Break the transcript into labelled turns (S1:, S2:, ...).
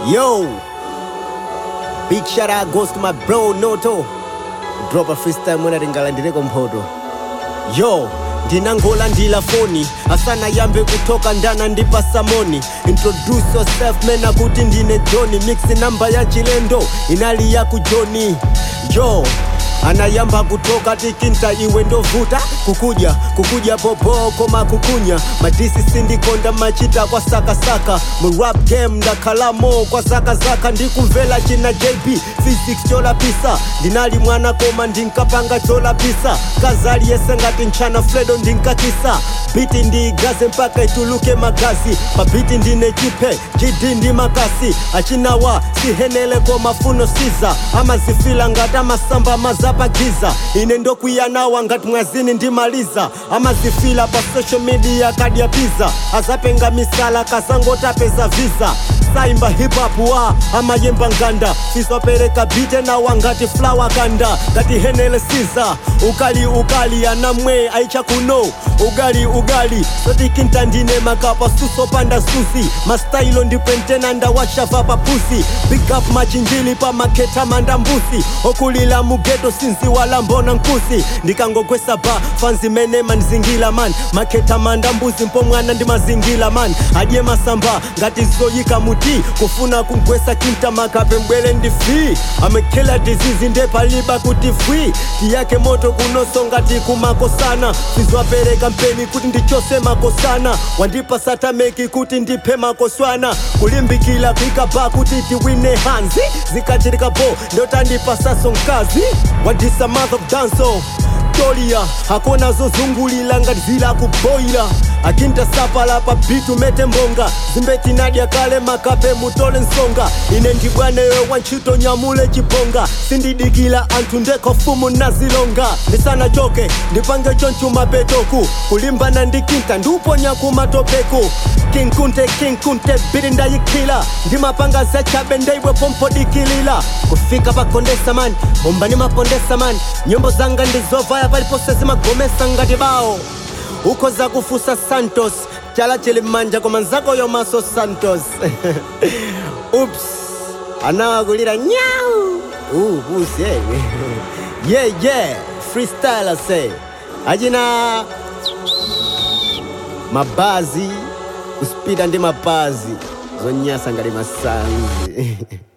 S1: Yo, big shout out goes to my bro Noto. Drop a freestyle mwana ringalandireko mphoto. Yo, ndinangola ndila foni asana yambe kutoka ndana ndipa samoni introduce yourself mena kuti ndine joni mix namba ya chilendo inali ya kujoni yo anayamba kutoka tikinta iwe ndovuta kukuja kukuja popo koma kukunya madisi sindikonda machita kwa sakasaka murap game ndakhalamo kwa zakazaka ndikumvela china jp physics cholapisa ndinali mwana koma ndinkapanga cholapisa kazali yese ngati nchana fredo ndinkakisa biti ndiigaze mpaka ituluke magazi pabiti ndine chipe jidi ndi makasi achinawa sihenele koma funo siza amazifila ngati amasamba mazapagiza ine ndokwiyanawa ngati mwazini ndimaliza amazifila pa social media kadya piza azapenga misala kasangotapeza visa saimba hip-hop wa amayemba nganda sizopereka bite nawa ngati flower kanda ngati henele siza ukali ukali anamwe aicha kuno ugali ugali sotikinta ndine makapa susopanda susi mastailo ndipentena ndawashava papusi big up machinjili pa maketa manda mbusi okulila mugeto sinzi wala mbona nkusi ndikangogwesa ba fanzi mene manzingila man maketa manda mbuzi mpo mwana ndi mazingila man adye masamba ngati zoyika muti kufuna kugwesa kinta makape mbwele ndi fi amekela dizizi ndepaliba kuti fwi tiyake moto kunoso ngati kumakosana sizwapereka mpeni kuti ndichose makosana wandipa satameki kuti ndiphe makoswana kulimbikila kuikaba kuti tiwine hanzi zikachitika po ndotandipa saso mkazi wadisa mouth of danso tolia hakuna zozungulila ngati zila kuboila akinta sapala pa bitu mete mbonga zimbeti nadya kale makape mutole nsonga ine ndibwaneyo wantchito nyamule chibonga sindidikila anthu ndeko fumu nazilonga ndisana choke ndipange chonchuma petoku kulimbana ndikinta ndiuponya kumatopeku kinkunte kinkunte bili ndayikila ndimapanga zachabe ndaiwe pompodikilila kufika pakondesa mani bomba ndimapondesa mani nyimbo zanga ndizovaya palipose zimagomesa ngati bawo uko za kufusa santos chala chili m'manja koma nzakoyo maso santos ups anawakulira nyau uh, pusi eh. yeah yeah freestyle say achina mabazi kuspida ndi mapazi zonyasa ngati masanzi